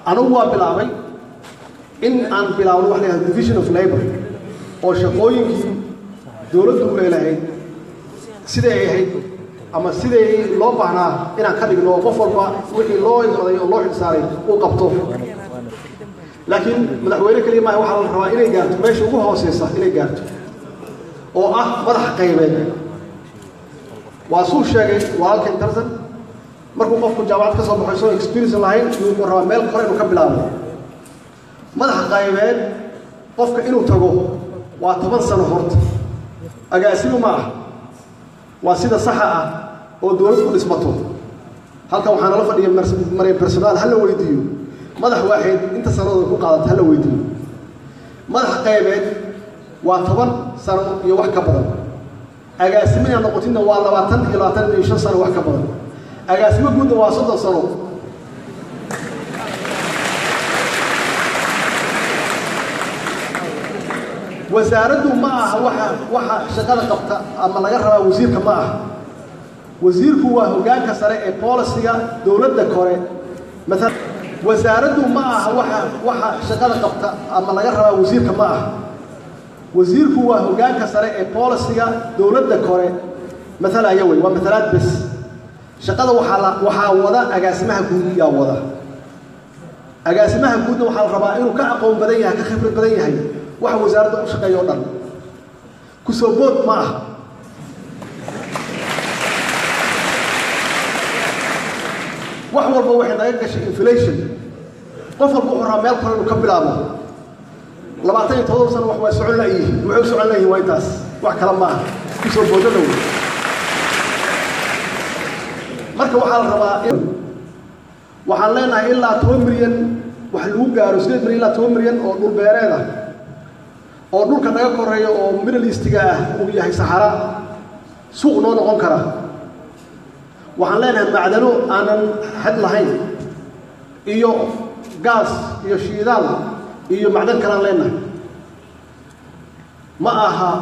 anigu waa bilaabay in aan bilaabno wax la yihahdo division of labor oo shaqooyinkii dowladdu ay lahayd siday ay ahayd ama siday loo baahnaa inaan ka dhigno oo qof walba wixii loo igmaday oo loo xilsaaray uu qabto laakiin madaxweyne keliya maaha waxaa la rabaa inay gaarto meesha ugu hooseysa inay gaarto oo ah madaxa qaybeed waa suu sheegay walaalkan tarsan markuu qofku jaamacad ka soo baxo isagoo experience lahayn yuu rabaa meel kore inuu ka bilaabo madaxa qaybeed qofka inuu tago waa toban sano horta agaasimu ma ah waa sida saxa ah oo dowlad ku dhismato halkan waxaa nala fadhiya marya personaal ha la weydiiyo madax waaxeed inta sanadooda ku qaadata ha la weydiiyo madaxa qaybeed waa toban sano iyo wax ka badan agaasimo inaad noqotidna waa labaatan iyo labaatan iyo shan sano wax ka badan agaasimo guudna waa soddon sano wasaaraddu ma aha waxa waxa shaqada qabta ama laga rabaa wasiirka ma aha wasiirku waa hoggaanka sare ee bolisiga dowladda kore maala wasaaraddu ma aha waxa waxa shaqada qabta ama laga rabaa wasiirka ma aha wasiirku waa hoggaanka sare ee bolisiga dowladda kore matalaya wey waa matalaad bes shaqada waxaa la waxaa wada agaasimaha guud yaa wada agaasimaha guudna waxaa la rabaa inuu ka aqoon badan yahay ka khibrad badan yahay waxa wasaaradda u shaqeeya o dhan kusoo bood ma aha wax walba waxay naga gashay inflation qof walba wuxuu rabaa meel kale inuu ka bilaabo labaatan iyo todoba sano wax waa socon layihiin waxay u socon layihin waa intaas wax kale ma aha kusoo boodada wey marka waxaa la rabaa in waxaan leenahay ilaa toban milyan wax lagu gaaro sideed milyan ilaa toban milyan oo dhul beereed ah oo dhulka naga koreeya oo middle eastiga ah uu yahay saxara suuq noo noqon kara waxaan leenahay macdano aanan xad lahayn iyo gaas iyo shiidaal iyo macdan kalaan leenahay ma aha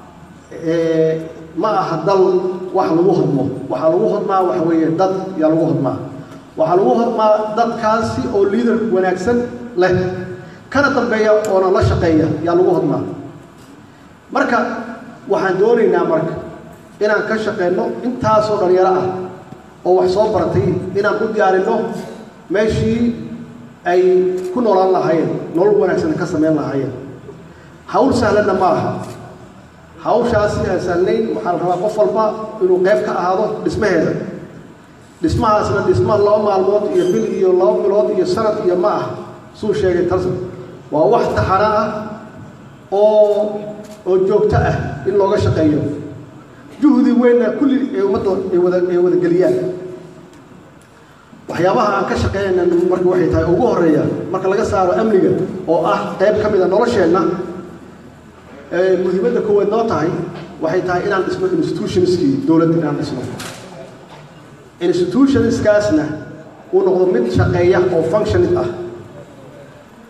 ma aha dal wax lagu hodmo waxaa lagu hodmaa waxa weeye dad yaa lagu hodmaa waxaa lagu hodmaa dadkaasi oo liader wanaagsan leh kana dambeeya oona la shaqeeya yaa lagu hodmaa marka waxaan doonaynaa marka inaan ka shaqeyno intaasoo dhalinyaro ah oo wax soo baratay inaan ku diyaarinno meeshii ay ku noolaan lahaayeen nolol wanaagsan ka samayn lahaayeen hawl sahlanna ma aha hawshaasi aan sahlayn waxaa la rabaa qof walba inuu qayb ka ahaado dhismaheeda dhismahaasna dhisma laba maalmood iyo bil iyo laba bilood iyo sanad iyo ma ah suu sheegay tarsan waa wax taxana ah oo oo joogto ah in looga shaqeeyo juhdi weynna kulli ee ummadda ay wada ay wada geliyaan waxyaabaha aan ka shaqeynayna marka waxay tahay ugu horreeya marka laga saaro amniga oo ah qayb ka mid a nolosheenna muhiimadda koowaad noo tahay waxay tahay inaan dhisno institutionskii dowladda inaan dhisno institutionskaasna uu noqdo mid shaqeeya oo functionist ah